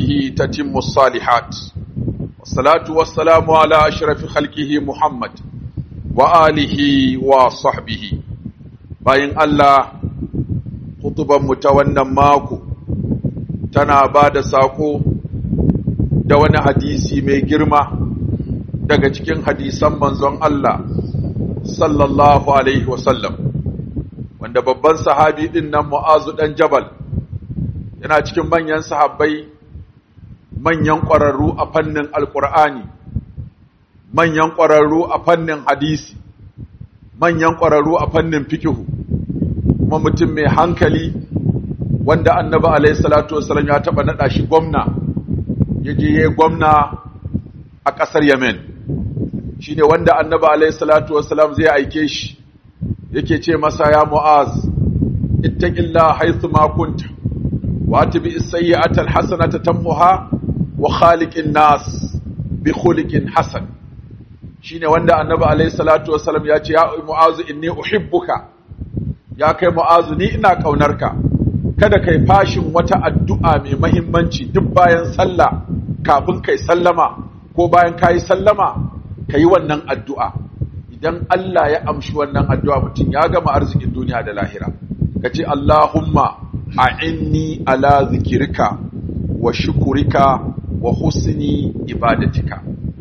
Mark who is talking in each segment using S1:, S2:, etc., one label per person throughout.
S1: برحمته تتم الصالحات والصلاة والسلام على أشرف خلقه محمد وآله وصحبه bayan Allah hutuban mu ta wannan mako tana ba da sako da wani hadisi mai girma daga cikin hadisan manzon Allah sallallahu alaihi wasallam wanda babban sahabi din nan Mu'azu dan Jabal yana cikin manyan sahabbai manyan ƙwararru a fannin alƙur'ani manyan ƙwararru a fannin hadisi manyan ƙwararru a fannin fikihu kuma mutum mai hankali wanda annabi alaihi salatu wasallam ya taɓa naɗa shi gwamna ya je ya gwamna a ƙasar yemen shi ne wanda annabi alaihi salatu wasallam zai aike shi yake ce masa ya mu'az ittaqillah haythu ma kunta wa atbi as-sayyi'ata al-hasanata tammuha wa khaliqin nas bi khuliqin hasan shine wanda annabi alayhi salatu wasallam ya ce ya mu'azu inni uhibbuka ya kai mu'azu ni ina kaunarka kada kai fashin wata addu'a mai muhimmanci duk bayan sallah kafin kai sallama ko bayan kai sallama kai wannan addu'a idan Allah ya amshi wannan addu'a mutum ya gama arzikin duniya da lahira kace Allahumma a'inni ala zikrika wa shukurika wa husni ibadatika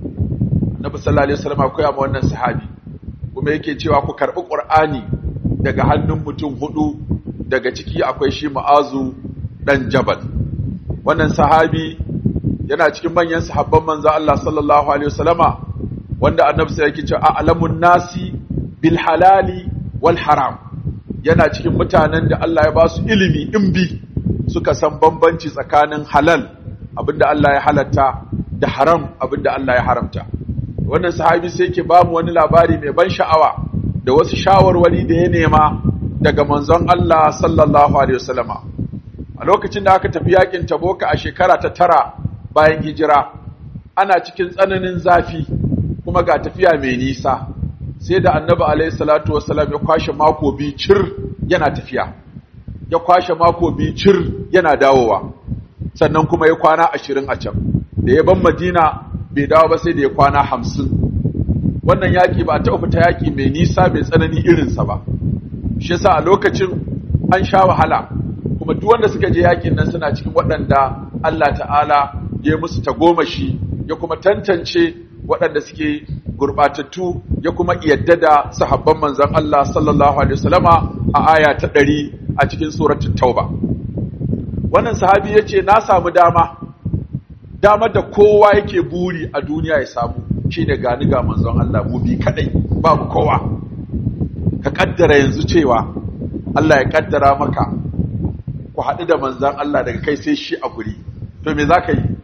S1: Annabi sallallahu alaihi wasallam akwai amma wannan sahabi kuma yake cewa ku karbi Qur'ani daga hannun mutum hudu daga ciki akwai shi Mu'azu dan Jabal wannan sahabi yana cikin manyan sahabban manzo Allah sallallahu alaihi wasallama wanda Annabi sai yake cewa a'lamun nasi bil halali wal haram yana cikin mutanen da Allah ya ba su ilimi in bi suka san bambanci tsakanin halal abinda Allah ya halatta da haram abinda Allah ya haramta wannan sahabi sai yake ba mu wani labari mai ban sha'awa da wasu shawarwari da ya nema daga manzon Allah sallallahu alaihi wasallama a lokacin da aka tafi yakin Taboka a shekara ta tara bayan hijira ana cikin tsananin zafi kuma ga tafiya mai nisa sai da annabi alaihi salatu wassalam ya kwashe mako biyu cir yana tafiya ya kwashe mako biyu cir yana dawowa sannan kuma ya kwana ashirin a can da ya ban madina bai dawo ba sai da ya kwana hamsin wannan yaƙi ba ta fita yaƙi mai nisa mai tsanani irinsa ba shi yasa a lokacin an sha wahala kuma duk wanda suka je yaƙin nan suna cikin waɗanda Allah ta'ala ya musu tagomashi ya kuma tantance waɗanda suke gurɓatattu ya kuma yadda da sahabban manzon Allah sallallahu alaihi wasallama a aya ta ɗari a cikin suratul tauba wannan sahabi yace na samu dama dama da kowa yake buri a duniya ya samu shine gani ga manzon Allah mu bi kadai babu kowa ka kaddara yanzu cewa Allah ya kaddara maka ku haɗu da manzon Allah daga kai sai shi a guri to me zaka yi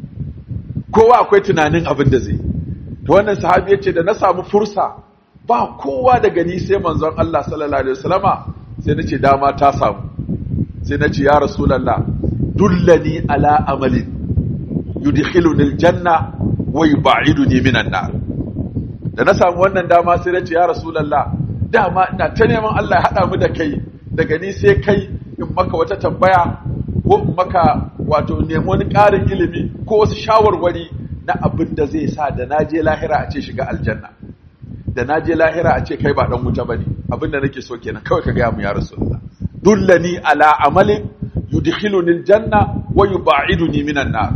S1: kowa akwai tunanin abin da zai to wannan sahabi yace da na samu fursa ba kowa daga ni sai manzon Allah sallallahu alaihi wasallama sai nace dama ta samu sai nace ya rasulullah dullani ala amalin yudkhiluni aljanna wa yub'iduni minan nar da na samu wannan dama sai nace ya rasulullah dama ina ta neman Allah ya hada mu da kai daga ni sai kai in maka wata tambaya ko in maka wato nemi wani ƙarin ilimi ko wasu shawarwari na abin da zai sa da na je lahira a ce shiga aljanna da na je lahira a ce kai ba dan wuta bane abin da nake so kenan kawai ka gaya mu ya rasulullah dullani ala amalin yudkhiluni aljanna wa yub'iduni minan nar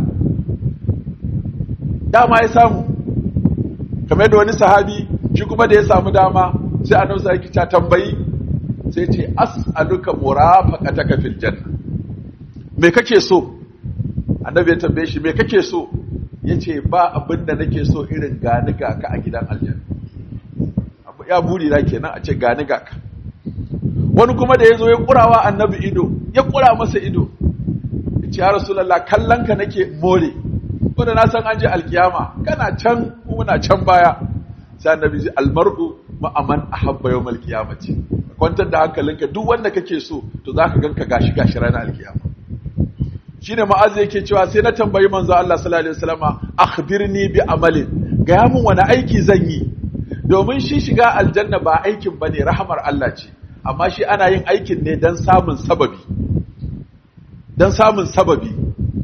S1: dama ya samu kamar da wani sahabi shi kuma da ya samu dama sai annabi sai ta tambayi sai ce as'aluka murafaqataka fil janna me kake so annabi ya tambaye shi me kake so yace ba abin da nake so irin gani ga ka a gidan aljanna abu ya buri na kenan a ce gani ga ka wani kuma da yazo ya kurawa annabi ido ya kura masa ido yace ya rasulullah kallon ka nake more wanda na san an je alkiyama kana can muna can baya sai annabi ji almar'u ma'aman ahabba yawmal qiyamati kwantar da hankalinka duk wanda kake so to zaka ganka gashi gashi ranar alkiyama shine ma'az yake cewa sai na tambayi manzo Allah sallallahu alaihi wasallama akhbirni bi amalin ga mun wani aiki zan yi domin shi shiga aljanna ba aikin bane rahamar Allah ce amma shi ana yin aikin ne dan samun sababi dan samun sababi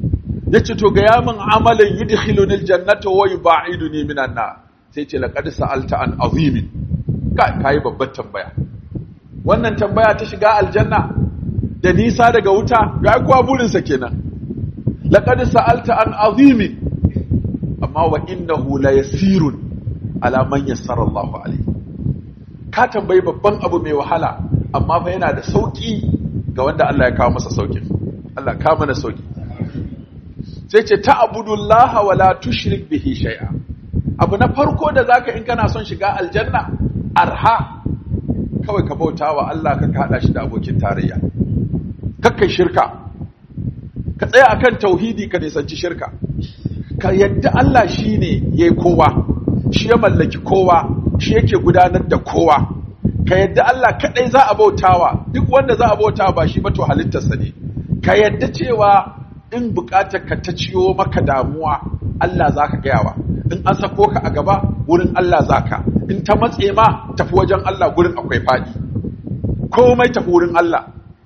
S1: yace to ga yamin amalan yudkhiluni aljannata wa yub'iduni minan nar sai ce laqad sa'alta an azimin kai babbar tambaya wannan tambaya ta shiga aljanna da nisa daga wuta ga kuwa burinsa kenan laqad sa'alta an azimin amma wa innahu la yasirun ala man yassara Allah alayhi ka tambayi babban abu mai wahala amma fa yana da sauki ga wanda Allah ya kawo masa sauki Allah ka mana sauki sai ce ta'budullaha wa la tushrik bihi shay'a abu na farko da zaka in kana son shiga aljanna arha kawai ka bauta wa Allah ka kada shi da abokin tarayya kakkai shirka ka tsaya akan tauhidi ka nisanci shirka ka yadda Allah shine yayi kowa shi ya mallaki kowa shi yake gudanar da kowa ka yadda Allah kadai za a bautawa duk wanda za a bautawa ba shi ba to halittarsa ne ka yadda cewa in bukatar ka ta ciyo maka damuwa Allah zaka gayawa in an sako ka a gaba wurin Allah zaka in ta matse ma tafi wajen Allah gurin akwai fadi komai tafi wurin Allah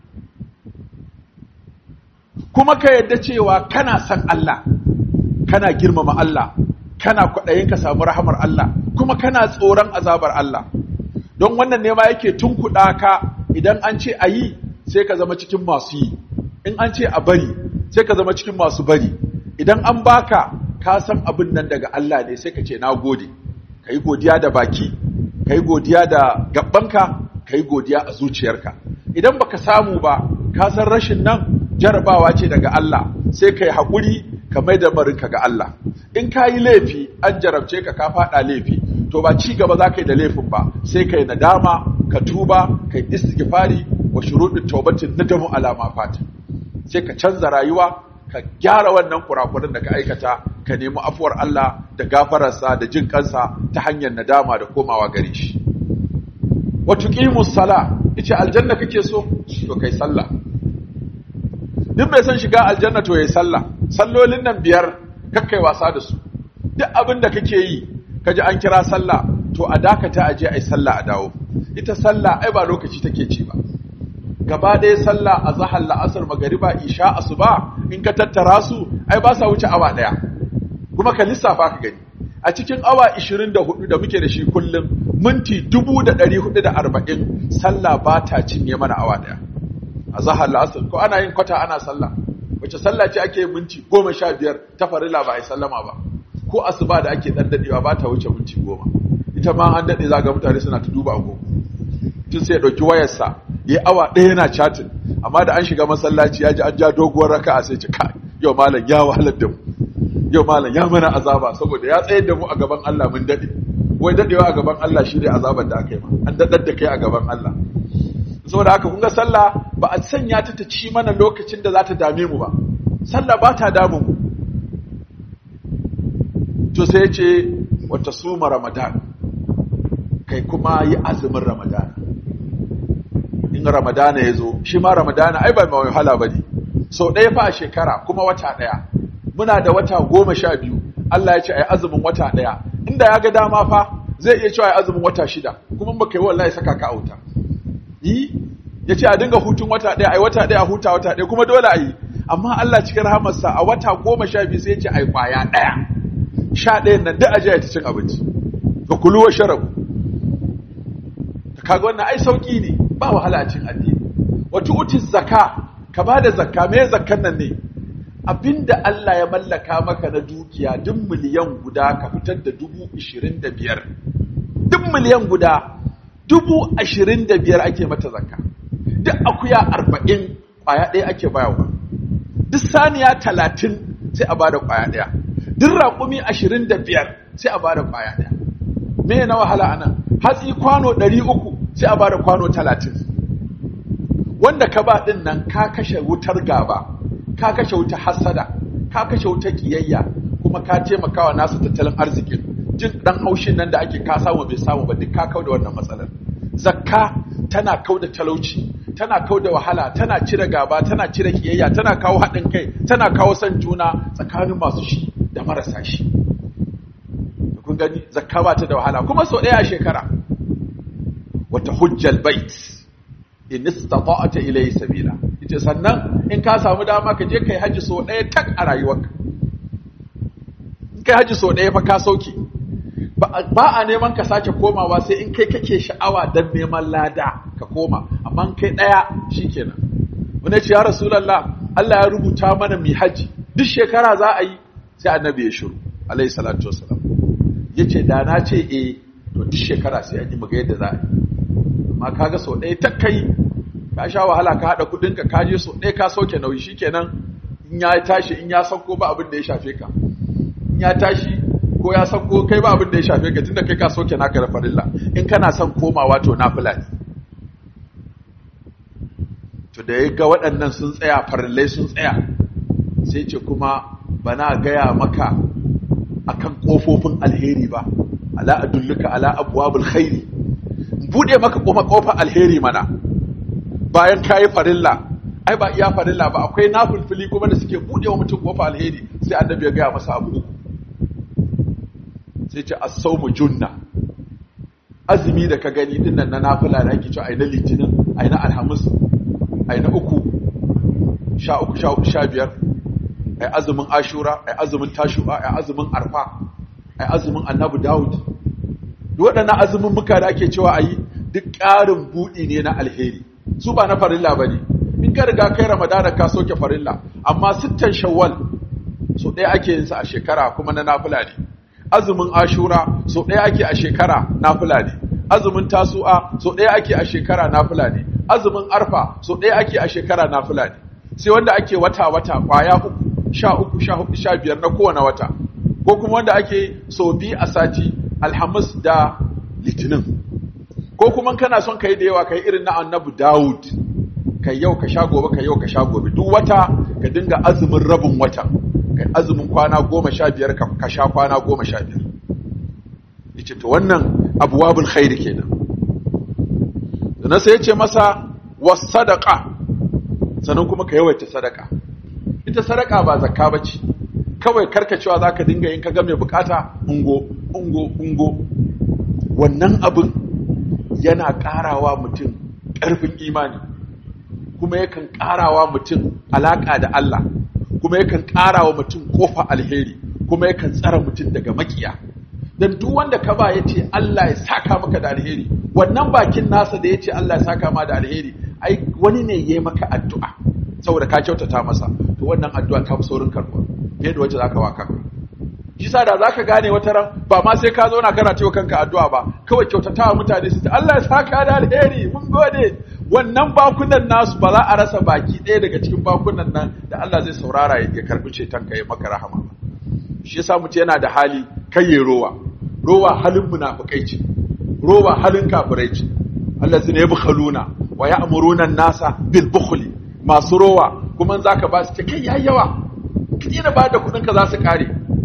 S1: kuma ka yadda cewa kana san Allah kana girmama Allah kana kwaɗayin ka samu rahamar Allah kuma kana tsoron azabar Allah don wannan ne ma yake tunkuɗa ka idan an ce a yi sai ka zama cikin masu yi in an ce a bari sai ka zama cikin masu bari idan an baka ka san abin nan daga Allah ne sai ka ce na gode ka yi godiya da baki ka yi godiya da gabanka ka yi godiya a zuciyarka idan baka samu ba ka san rashin nan jarabawa ce daga Allah sai ka yi haƙuri ka mai da marinka ga Allah in ka yi laifi an jarabce ka ka faɗa laifi to ba ci gaba za ka yi da laifin ba sai ka yi nadama ka tuba ka yi istighfari wa shuruɗin taubatin nadamu alama fata sai ka canza rayuwa ka gyara wannan kurakuran da ka aikata ka nemi afuwar Allah da gafararsa da jin kansa ta hanyar nadama da komawa gare shi wa tuqimus sala yace aljanna kake so to kai sallah duk bai san shiga aljanna to yayi sallah sallolin nan biyar kakkai wasa da su duk abin da kake yi kaji an kira sallah to a dakata aje ai sallah a dawo ita sallah ai ba lokaci take ci ba gaba ɗaya sallah a zahar la'asar magariba isha asuba in ka tattara su ai ba sa wuce awa ɗaya kuma ka lissafa ka gani a cikin awa 24 da muke da shi kullum minti 440 sallah ba ta cinye mana awa ɗaya a zahar la'asar ko ana yin kwata ana sallah wace sallah ce ake minti 15 ta farila ba a yi sallama ba ko asuba da ake dan dadewa ba ta wuce minti 10 ita ma an dade zaga mutane suna ta duba agogo tun sai ya dauki wayarsa ya awa ɗaya yana chatin amma da an shiga masallaci ya ji an ja doguwar raka'a sai ce kai yau malam ya wahalar da mu yau malam ya mana azaba saboda ya tsayar da mu a gaban Allah mun dade wai dadewa a gaban Allah shi ne azabar da aka yi ma an dadar da kai a gaban Allah saboda haka kun ga sallah ba a sanya ta ta ci mana lokacin da za ta dame mu ba sallah ba ta damu mu to sai ce wata suma ramadan kai kuma yi azumin ramadan in ramadana ya zo shi ma ramadana ai ba mai wahala ba ne sau ɗaya fa a shekara kuma wata ɗaya muna da wata goma sha biyu Allah ya ce a yi azumin wata ɗaya inda ya ga dama fa zai iya cewa a yi azumin wata shida kuma ba kai wallahi saka ka auta yi ya ce a dinga hutun wata ɗaya a yi wata ɗaya huta wata ɗaya kuma dole a yi amma Allah cikin rahamarsa a wata goma sha biyu sai ya ce a yi kwaya ɗaya sha ɗayan nan duk a je ta cin abinci ga kulu wa sharabu kaga wannan ai sauki ne ba wahala a cin addini wato utis zakka ka bada zakka me zakkan nan ne abinda Allah ya mallaka maka na dukiya duk miliyan guda ka fitar da dubu ishirin da biyar duk miliyan guda dubu ashirin da biyar ake mata zakka duk akuya arba'in kwaya ɗaya ake bayarwa duk saniya talatin sai a bada kwaya ɗaya duk raƙumi ashirin da biyar sai a bada kwaya ɗaya me na wahala anan hatsi kwano ɗari uku sai a bada kwano talatin wanda ka ba ɗin nan ka kashe wutar gaba ka kashe wutar hasada ka kashe wutar kiyayya kuma ka taimakawa nasu tattalin arzikin jin ɗan haushin nan da ake ka samu bai samu ba duk ka kau da wannan matsalar zakka tana kau da talauci tana kau da wahala tana cire gaba tana cire kiyayya tana kawo haɗin kai tana kawo son juna tsakanin masu shi da marasa shi kun gani zakka ba ta da wahala kuma sau ɗaya a shekara wata hujjal bait in istata'ta ilayhi sabila yace sannan in ka samu dama ka je kai haji so ɗaya tak a rayuwarka in kai haji so ɗaya fa ka sauke ba a neman ka sake komawa sai in kai kake sha'awa don neman lada ka koma amma in kai ɗaya shikenan wani ce ya rasulallah Allah ya rubuta mana mi haji duk shekara za a yi sai annabi ya shiru alaihi salatu wassalam yace da na ce eh to duk shekara sai an yi muga yadda za a yi amma kaga sau ɗaya ta kai ka sha wahala ka haɗa kuɗin ka kaje sau ɗaya ka sauke nauyi shikenan in ya tashi in ya sauko ba abin da ya shafe ka in ya tashi ko ya sauko kai ba abin da ya shafe ka tunda kai ka sauke naka da farilla in kana son komawa to nafila ne to da ya ga waɗannan sun tsaya farillai sun tsaya sai ce kuma bana gaya maka akan kofofin alheri ba ala adulluka ala abwabul khairi bude maka kuma kofar alheri mana bayan kayi farilla ai ba iya farilla ba akwai nafilfili kuma da suke bude wa mutum kofar alheri sai annabi ya gaya masa abu uku sai ce as-sawmu junna azumi da ka gani dinnan na nafila da ake cewa ai na litinin ai na alhamis ai na uku sha uku sha uku sha biyar ai azumin ashura ai azumin tashu'a ai azumin arfa ai azumin annabi dawud duk waɗannan azumin muka da ake cewa ayi duk ƙarin buɗi ne na alheri su ba na farilla bane in ka riga kai ramadana ka soke farilla amma sittan shawwal so ɗaya ake yin sa a shekara kuma na nafila ne azumin ashura so ɗaya ake a shekara nafila ne azumin tasu'a so ɗaya ake a shekara nafila ne azumin arfa so ɗaya ake a shekara nafila ne sai wanda ake wata-wata kwaya uku sha uku sha hudu sha biyar na kowane wata ko kuma wanda ake so biyu a sati alhamis da litinin ko kuma kana son kai da yawa kai irin na annabi dawud kai yau ka sha gobe kai yau ka sha gobe duk wata ka dinga azumin rabin wata kai azumin kwana goma sha biyar ka sha kwana goma sha biyar yace to wannan abuwabul khairi kenan sannan sai ya ce masa was sadaqa sannan kuma ka yawaita sadaka ita sadaka ba zakka bace kawai karkacewa zaka dinga yin kaga mai bukata ungo ungo ungo wannan abin yana karawa mutum karfin imani kuma yakan karawa mutum alaka da Allah kuma yakan karawa mutum kofa alheri kuma yakan tsara mutum daga makiya dan duk wanda ka ba yace Allah ya saka maka da alheri wannan bakin nasa da yace Allah ya saka ma da alheri ai wani ne yayi maka addu'a saboda ka kyautata masa to wannan addu'a ta fi saurin karɓa fiye da wacce zaka waka shi sa da zaka gane wata ran ba ma sai ka zauna kana cewa kanka addu'a ba kawai kyautatawa mutane su ta Allah ya saka da alheri mun gode wannan bakunan nasu ba za a rasa baki ɗaya daga cikin bakunan nan da Allah zai saurara ya karbi ceton ka ya maka rahama shi yasa mutum yana da hali kai ya rowa rowa halin munafikai ce rowa halin kafirai ce allazina yabkhaluna wa ya'muruna an-nasa bil bukhli masu rowa kuma za ka ba su ce kai yayi yawa kaje da ba da kudin ka za su kare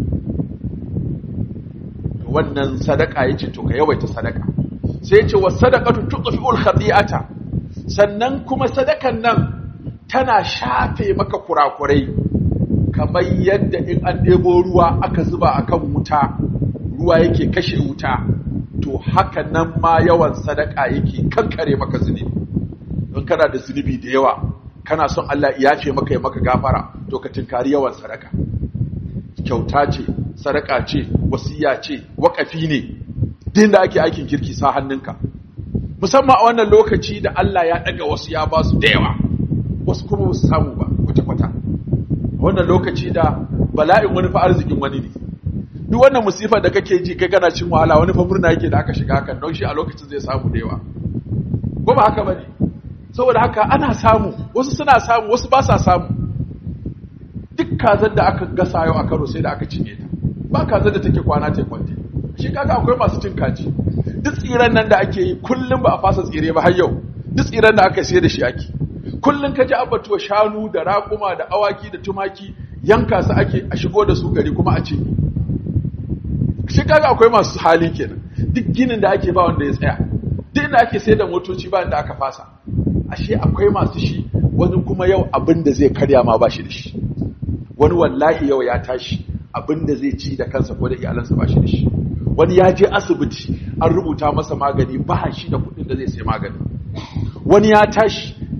S1: wannan sadaka yace to ka yawaita sadaka sai yace was sadaqatu tudfi'ul khati'ata sannan kuma sadakan nan tana shafe maka kurakurai kamar yadda in an ɗebo ruwa aka zuba akan wuta ruwa yake kashe wuta to haka nan ma yawan sadaka yake kankare maka zunubi don kana da zunubi da yawa kana son Allah ya ce maka ya maka gafara to ka tinkari yawan sadaka kyauta ce sadaka ce wasiya ce wakafi ne din da ake aikin kirki sa hannunka musamman a wannan lokaci da Allah ya daga wasu ya ba su da yawa wasu kuma su samu ba kwata-kwata wannan lokaci da bala'in wani fa arzikin wani ne duk wannan musifar da kake ji kai kana cin wahala wani fa murna yake da aka shiga hakan don shi a lokacin zai samu da yawa ko ba haka bane saboda haka ana samu wasu suna samu wasu ba sa samu duk kazar da aka gasa yau a karo sai da aka cinye ta ba kazar da take kwana ta kwante shi kaga akwai masu cin kaji duk tsiran nan da ake yi kullum ba a fasa tsire ba har yau duk tsiran da aka sai da shi ake kullum ka ji abatuwa shanu da raƙuma da awaki da tumaki yanka su ake a shigo da su gari kuma a cinye shi kaga akwai masu hali kenan duk ginin da ake ba wanda ya tsaya duk inda ake sai da motoci ba inda aka fasa ashe akwai masu shi wani kuma yau abin da zai karya ma ba shi da shi wani wallahi yau ya tashi abin da zai ci da kansa ko da iyalansa ba shi da shi wani ya je asibiti an rubuta masa magani ba shi da kuɗin da zai sai magani wani ya tashi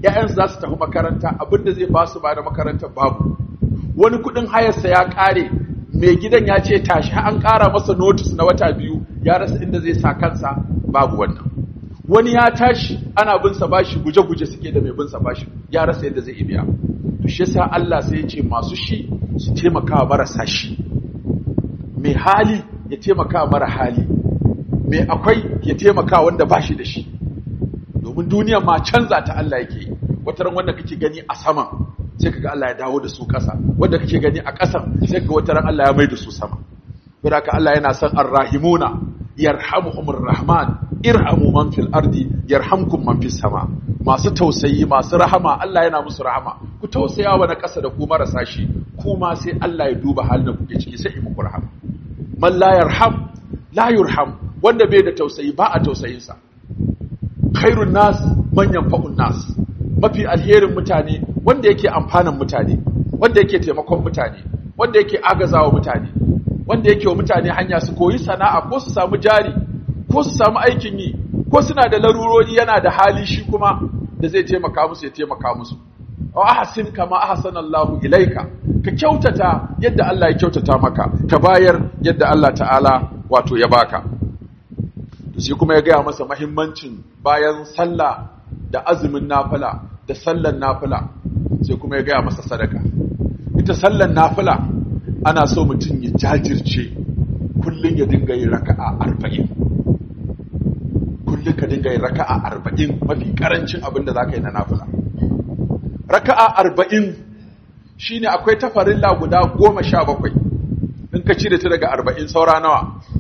S1: ‘ya'yansu za su tafi makaranta abinda zai ba su ba da makarantar babu wani kuɗin hayarsa ya ƙare mai gidan ya ce tashi an ƙara masa notis na wata biyu ya rasa inda zai sa kansa babu wannan wani ya tashi ana bin sa bashi guje-guje suke da mai bin sa bashi ya rasa yadda zai biya to shi yasa Allah sai ya ce masu shi su taimaka marasa shi mai hali ya taimaka mara hali mai akwai ya taimaka wanda bashi da shi domin duniyar ma canza ta Allah yake yi wataran wanda kake gani a saman sai kaga Allah ya dawo da su ƙasa wanda kake gani a ƙasan sai kaga wataran Allah ya mai da su sama saboda haka Allah yana son arrahimuna yarhamuhumur rahman irhamu man fil ardi yarhamkum man fis sama masu tausayi masu rahama Allah yana musu rahama ku tausaya wa na ƙasa da ku marasa shi kuma sai Allah ya duba halin da kuke ciki sai muku rahama man la yarham la yurham wanda bai da tausayi ba a tausayin sa khairun nas man yanfa'un nas mafi alherin mutane wanda yake amfanan mutane wanda yake taimakon mutane wanda yake agazawa mutane wanda yake wa mutane hanya su koyi sana'a ko su samu jari ko su samu aikin yi ko suna da larurori yana da hali shi kuma da zai taimaka musu ya taimaka musu wa ahsin kama ahsana Allah ilaika ka kyautata yadda Allah ya kyautata maka ka bayar yadda Allah ta'ala wato ya baka to sai kuma ya gaya masa muhimmancin bayan sallah da azumin nafila da sallan nafila sai kuma ya gaya masa sadaka ita sallan nafila ana so mutum ya jajirce kullum ya dinga yin raka'a arba'in kullum ka dinga yin raka'a arba'in mafi karancin abin da za ka yi na nafila raka'a arba'in shi ne akwai tafarilla guda goma sha bakwai in ka cire ta daga arba'in saura nawa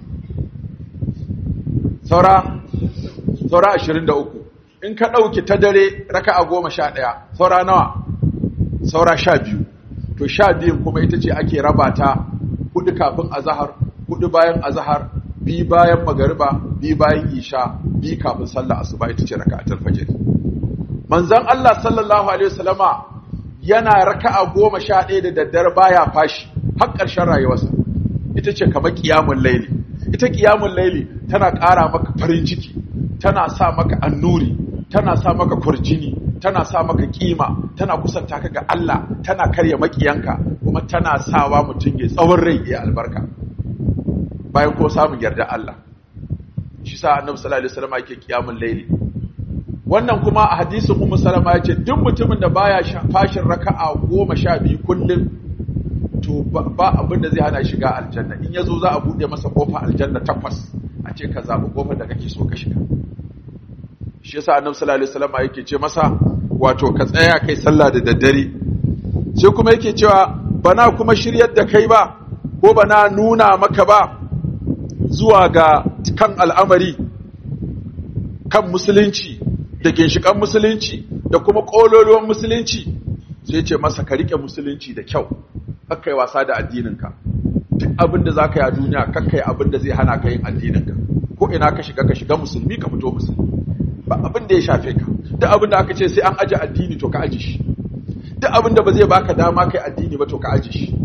S1: saura saura ashirin da uku in ka ɗauki ta dare raka'a goma sha ɗaya saura nawa saura sha biyu to sha biyun kuma ita ce ake raba ta hudu kafin azahar hudu bayan azahar bi bayan magariba bi bayan isha bi kafin sallah asuba ita ce raka'atul fajr manzon Allah sallallahu alaihi wasallama yana raka'a goma sha ɗaya da daddare baya fashi har ƙarshen rayuwarsa ita ce kamar qiyamul laili ita qiyamul laili tana ƙara maka farin ciki tana sa maka annuri tana sa maka kurjini tana sa maka kima tana kusanta ka ga Allah tana karya makiyanka kuma tana sawa mutum ya tsawon rai ya albarka bayan ko samun yarda Allah shi sa annabi sallallahu alaihi wasallam yake kiyamul layli wannan kuma a hadisin ummu salama yace duk mutumin da baya fashin raka'a 12 kullum to ba abin da zai hana shiga aljanna in yazo za a bude masa kofar aljanna takwas a ce ka zabi kofar da kake so ka shiga shi yasa annabi sallallahu alaihi wasallam yake ce masa wato ka tsaya kai sallah da daddare sai kuma yake cewa bana kuma shiryar da kai ba ko bana nuna maka ba zuwa ga kan al'amari kan musulunci da ginshikan musulunci da kuma kololuwan musulunci sai ce masa ka rike musulunci da kyau kakkai wasa da addininka duk abin da za ka yi a duniya kakkai abin da zai hana ka yin addininka ko ina ka shiga ka shiga musulmi ka fito musulmi ba abin da ya shafe ka duk abin da aka ce sai an aji addini to ka aji shi duk abin da ba zai baka dama kai addini ba to ka aji shi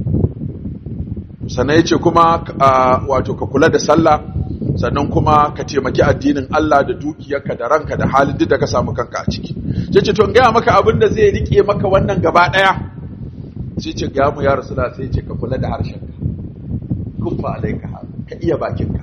S1: sannan ya ce kuma wato ka kula da sallah sannan kuma ka taimaki addinin Allah da dukiyarka da ranka da halin duk da ka samu kanka a ciki sai ce to in gaya maka abin da zai rike maka wannan gaba daya sai ce ga mu ya rasula sai ce ka kula da harshenka kuffa alaika ka iya bakinka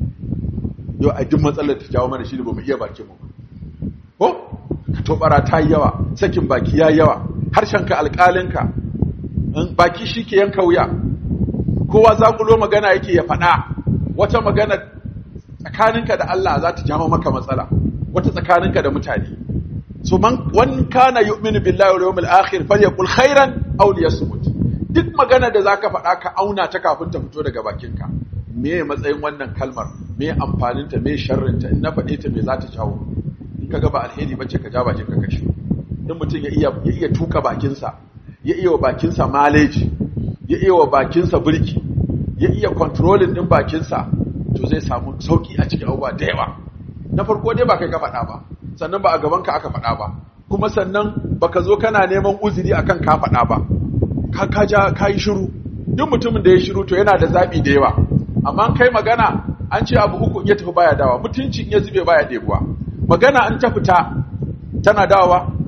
S1: yau a duk matsalar ta jawo mana shi ne ba mu iya bakin mu ko ka tobara ta yi yawa sakin baki ya yawa harshenka alƙalinka baki shi ke yanka wuya kowa zakulo magana yake ya faɗa wata magana tsakaninka da Allah za ta jawo maka matsala wata tsakaninka da mutane so man wan kana yu'minu billahi wal yawmil akhir falyaqul khairan aw liyasmut duk magana da zaka faɗa ka auna ta kafin ta fito daga bakinka me matsayin wannan kalmar me amfanin ta me sharrin ta in na faɗe ta me za ta jawo in kaga ba alheri bace ka ja bakin ka kashi in mutum ya iya ya iya tuka bakinsa ya iya wa bakinsa maleji ya iya wa bakinsa birki ya iya controlling din bakinsa to zai samu sauki a cikin abubuwa da yawa na farko dai ba kai ka faɗa ba sannan ba a gaban ka aka faɗa ba kuma sannan baka zo kana neman uzuri akan ka faɗa ba ka ka ja ka yi shiru duk mutumin da ya shiru to yana da zabi da yawa amma kai magana an ce abu uku ya tafi baya dawa mutuncin ya zube baya ɗebuwa magana an ta fita tana dawa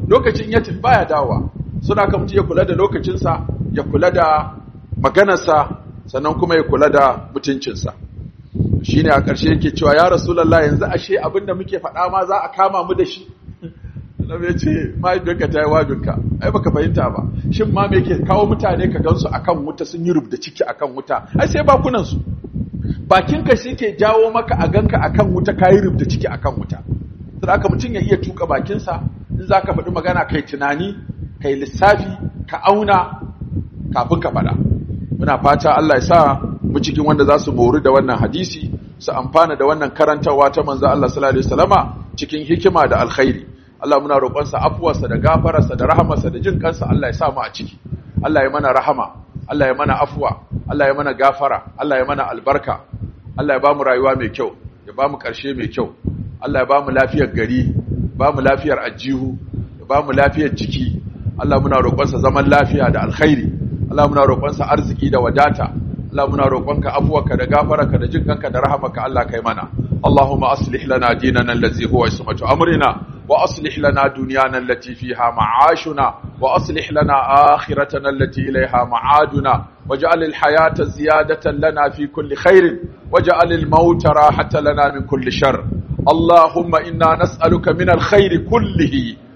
S1: lokacin ya tafi baya dawowa suna ka mutum ya kula da lokacinsa ya kula da maganarsa sannan kuma ya kula da mutuncinsa shi ne a ƙarshe yake cewa ya rasulallah yanzu ashe abinda muke faɗa ma za a kama mu da shi Annabi ya ce mahaifiyarka ta yi wajinka ai baka fahimta ba shin ma me ke kawo mutane ka gansu akan wuta sun yi rubda ciki akan wuta ai sai bakunan su bakinka shi ke jawo maka a ganka akan wuta kayi rubda ciki akan wuta sai aka mutum ya iya tuka bakinsa in zaka faɗi magana kai tunani kai lissafi ka auna kafin ka faɗa muna fata Allah ya sa mu cikin wanda za su mori da wannan hadisi su amfana da wannan karantarwa ta manzo Allah sallallahu alaihi wasallama cikin hikima da alkhairi Allah muna roƙonsa afuwarsa da gafararsa da rahamarsa da jin kansa Allah ya sa mu a ciki Allah ya mana rahama Allah ya mana afuwa Allah ya mana gafara Allah ya mana albarka Allah ya ba mu rayuwa mai kyau ya ba mu ƙarshe mai kyau Allah ya ba mu lafiyar gari ba mu lafiyar ajihu ya ba mu lafiyar jiki Allah muna roƙonsa zaman lafiya da alkhairi Allah muna roƙonsa arziki da wadata Allah muna roƙonka afuwarka da gafararka da jin kanka da rahamarka Allah kai mana Allahumma aslih lana dinana allazi huwa ismatu amrina وأصلح لنا دنيانا التي فيها معاشنا وأصلح لنا آخرتنا التي إليها معادنا واجعل الحياة زيادة لنا في كل خير واجعل الموت راحة لنا من كل شر اللهم إنا نسألك من الخير كله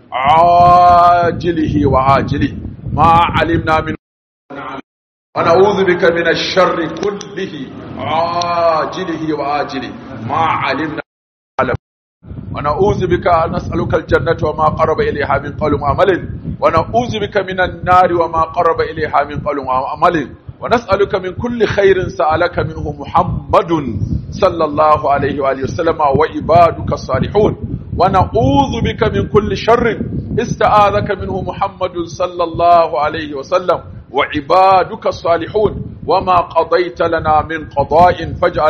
S1: عاجله وآجله ما علمنا من ونعوذ بك من الشر كله عاجله وآجله ما علمنا ونعوذ بك نسألك الجنة وما قرب إليها من قول وعمل ونعوذ بك من النار وما قرب إليها من قول وعمل ونسألك من كل خير سألك منه محمد صلى الله عليه وآله وسلم وعبادك الصالحون ونعوذ بك من كل شر استعاذك منه محمد صلى الله عليه وسلم وعبادك الصالحون وما قضيت لنا من قضاء فاجعل